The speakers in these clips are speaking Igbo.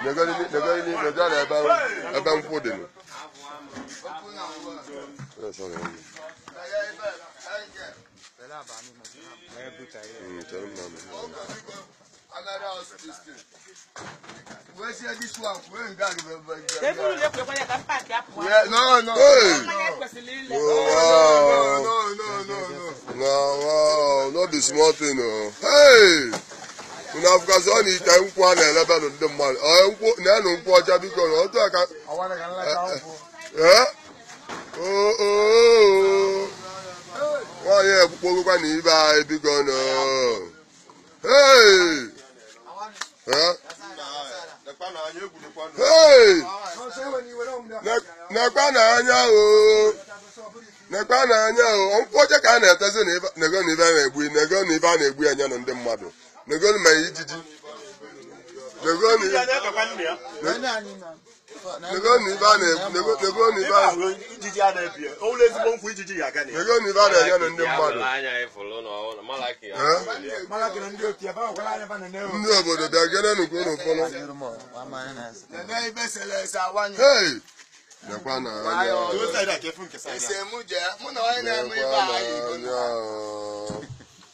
negoro negoro negoro na ebe ebe nkwụ dị nụ Eh, sorry. Mm, chere m na m. Eburu na-ekwekwa ya ka m paakị apụ. No, no. Hey! Mmanya ekwesịrị ile. Oh, wow. No, no, no, no. No, wow, no be small thing o. Hey! Unu afụkasị ọ na ite nkwụ a na-elebenụ ndị mmadụ. Ọ nkwụ na-enụ nkwụ ọcha biko na otu aka. Eh? Oh, oh, oh. Nwaanyị ekpukpogokwa na ibe anyị biko nọ. Hey! Eh? Hey! Ne- Nekwa n'anya o. Nekwa n'anya o. Nkwụ ọcha ka a na-etezi na ibe- nego na ibe a na-egbu nego na ibe a na-egbu ya nye na ndị mmadụ. Nego na ma ijiji. Nego na nego na ibe a na-egbu nego nego na ibe a ijiji a na-ebi ya ụlọ ezigbo nkwụ ijiji ya aga na ya nego na ibe a na-enye na ndị mmadụ. anya ịfụlụ na ọ malaki ya Eh? Ndị obodo bịa gere nukwu unu fọlọ. Nene ibe selese awanye. Hey! Nekwa n'anya o. Olu saịdị a ka efu nke saịdị a. Ese mụ je, mụ na onye na-eme ibe Nekwa anyị ego. n'anya o.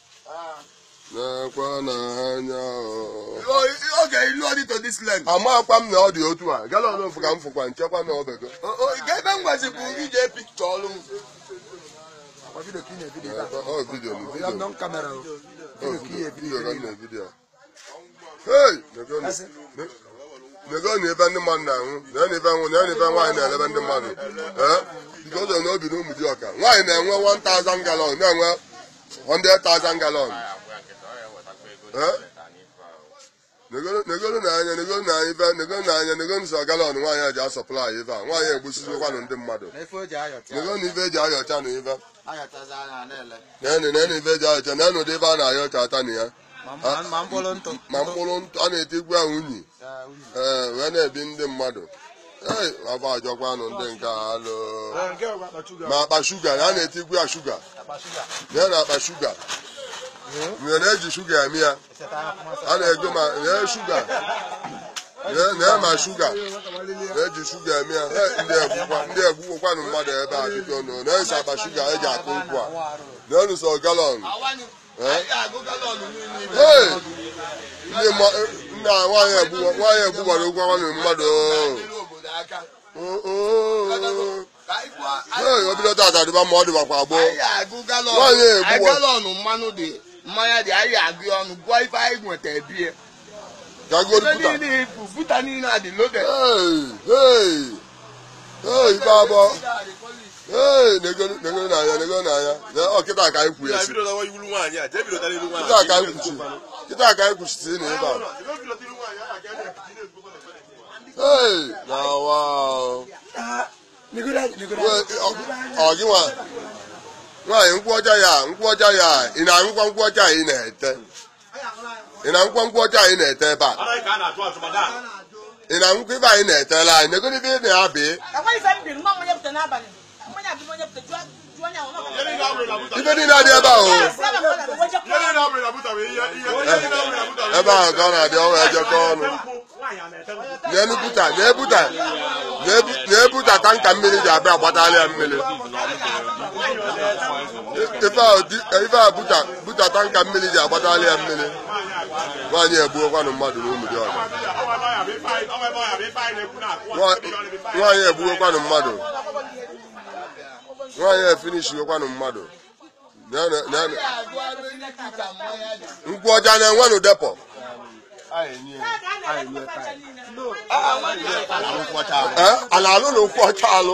Nekwa n'anya o. O- Oge ilu ọdị to this land. amakwa m na ọ dị otu a galọn ofu ka m fụkwa nchekwa na ọbego O- o- Ga ebe m gwazi bụ ije pikchọ ọrụ m. ọ vidio m vidio m. Ọ vidio vidio ka m na-evidio a. Hey! nego na- ne- nego na ebe ndị mmadụ na-anwụ na na ebe nwụ na na ebe nwaanyị na-elebe ndị mmadụ ee biko ụzọ na obi na ụmụ dị ọka nwaanyị na-enwe 1000 galọn na-enwe 100,000 galọn Eh? negoro negoro na anya negoro na anya ife negoro na anya negoro nsọ galọn nwaanyị a ji asọplai ife a nwaanyị egbusizikwanụ ndị mmadụ negoro na ife eji ayọcha na ife nenu nenu ife eji ayọcha nenu ụdị ebe a na-ayọcha ata na ya ma mkpụrụ ntụ ma mkpụrụ ntụ a na-etigbu ya unyi ee wee na-ebi ndị mmadụ ee aba ajọkwanụ ndị nke a alụ ma akpa shuga na a na-etigbu ya shuga na na akpa shuga nwere na-eji shuga eme ya a na-ego ma na shuga na- na ma shuga na-eji shuga eme ya Ee, ndị egbukwa ndị egbukwanụ mmadụ ebe a biko nụ na-esi akpa shuga eji akụ nkwụ a na-enu sọ galọn Awanye. Eh? Anyị ga-agụ galọn niile. Hey! ndị mma- nna nwaanyị egbu- nwaanyị egbugbara ụgwọ nwanne mmadụ Nyere obodo aka. Oh, oh. Ka anyị gwa- Hey, obido tata dịba ma ọ dịbakwa gboo anyị ga-agụ galọn. Nwaanyị egbu Anyị wa- galọn mmanụ dị mmanya dị anyị ga-agụ ya ọnụ gụọ ife anyị nweta ebie. gagoro Ife puta niile ibu buta niile a dị loaded. Hey, hey. Hey, ife abụọ Hey, negoro negoro n'anya negoro n'anya Na- ọ kịta ka anyị kwụ Ya esi bido dawa iwulu nwaanyị a jee bilota n'ilu nwaanyị kịta ka anyị kwuchi kịta ka anyị kwuchisi na ebe a Hey, na wow Wee, ọ- ọ gị nwa nwaanyị nkwụ ọcha ya nkwụ ọcha ya ị na-aṅụkwa nkwụ ọcha ị na-ete ị na-aṅụkwa nkwụ ọcha ị na-ete ebe a anaghị ka a na-atụ atụ madam ị na-aṅụkwa ibe anyị na-etela anyị negoro ibe ị na-abị Akwa ife m biri, nwa mmanya pụta n'abalị. Mmanya bụ mmanya pụta, jụọ jụọ onye ahụ, nwa mmanya ihe niile abụrụ na buta ibe niile adị ebe ahụ pụta. Ya, si ebe mmadụ na-ewe jekwa. ihe niile abụrụ na buta bụ ihe ihe ihe niile abụrụ na buta bụ ebe ahụ ka ọ na-adị ọnwa ejekọ ọnụ nwaanyị a na-ete nkwụ na-enubuta na-ebuta na-ebu- na-ebuta tanka mmiri ji abịa agbatala ya mmiri ife ahụ di- ife a buta buta tanka mmiri ji agbatala ya mmiri nwaanyị egbuokwanụ mmadụ na ụmụ dị ọzọ nwaanyị egbugokwanụ mmadụ nwaanyị efinishigokwanụ mmadụ Na- na- na- Anyị ga-agụ arụ ihe dịka mmanya dị. nkwụ ọcha na-enwenụ depọ Eh, a na-alụ na nkwụ ọcha alụ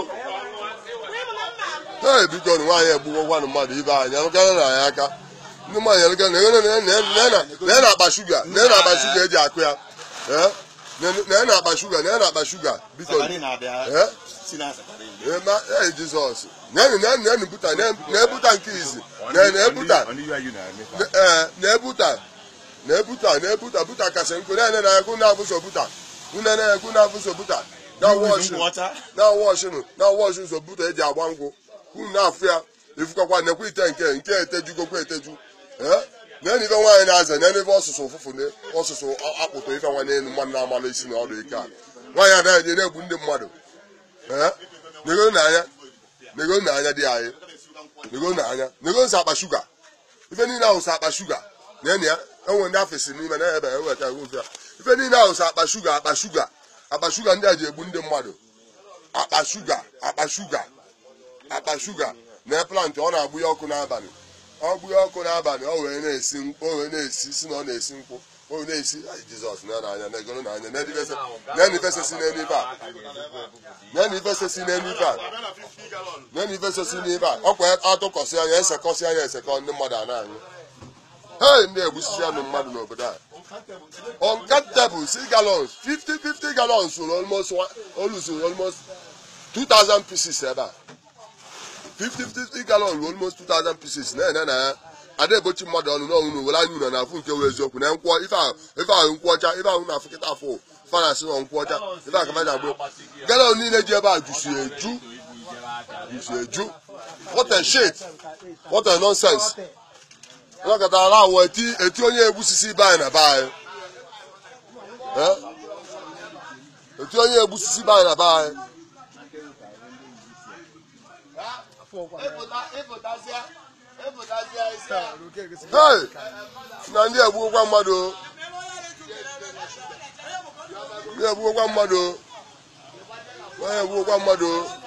ee biko na nwaanyị egbugokwanụ mmadụ ibe anyị alụkana na anyị aka ndị nwaanyị alụka na na akpa shuga na na akpa shuga eji akụ ya Eh, na na akpa shuga na na akpa shuga biko Eh? Eh, ma- eh, jizọs nenu nenu nenu buta na-ebuta nke izi Na- na-ebuta ee na-ebuta na-ebuta na-ebuta buta kasị nkụ na-ene na ekwu na-abụso buta une na ekwu na-abụso buta na wọshụ na wọshụ na wọshụ ụzọ buta eji agba nkwụ unu na-afụ ya ifukọkwa nekwa ite nke nke etejugokwa eteju ee na ife nwaanyị na-aza na ife ọsụsụ ụfụfụ na ọsụsụ akpụtụ ife nwa n'elu mmadụ na-amalụ isi na ọdụ ike a nwaanyị anaghị eje na-egbu ndị mmadụ ee nego n'anya nego n'anya dị anyị nego n'anya nego nsa akpa shuga ife niile ahụ sa akpa shuga na enyi ya enwe ndị afọ si n'ime na ebe eweta ofe ya ife niile ahụ sa akpa shuga akpa shuga akpa shuga ndị a ji egbu ndị mmadụ akpa shuga akpa shuga akpa shuga na plant ọ na-agbụ ya ọkụ n'abalị ọ gbụ ya ọkụ n'abalị ọ wee na-esi mkpụ o wee na-esi si na ọ na-esi mkpụ o wee na-esi ai jizọs na n'anya na egoro n'anya na ife si n'elu ife a na ife si n'elu ife a na ife si n'ife a ọkwa atụkọsị anya esekọsị anya esekọ ndị mmadụ a na-anyụ hei ndị egbusisi anụ mmadụ n'obodo a uncountable six gallons 50 50 gallons were almost one almost almost 2000 pieces ebe a 50 50 gallon were almost 2000 pieces na-ene na ya ada ebochi mmadụ ọnụ n'ọnwụ na were anya unu na afụ nke wee eziokwu na nkwọ ife ahụ ife ahụ nkwụ ọcha ife ahụ na afụ kịta afụ fanasị na nkwụ ọcha ife ahụ kamaja agbo gallon niile ji ebe a jusi eju jusi eju what a shit what a nonsense ọnọkọtara na awụ eti eti onye egbusisi be anyị na be anyị Eh? eti onye egbusisi be anyị na be anyị hey na ndị egbugokwa mmadụ o. ndị egbugokwa mmadụ o. onye egbugokwa mmadụ o.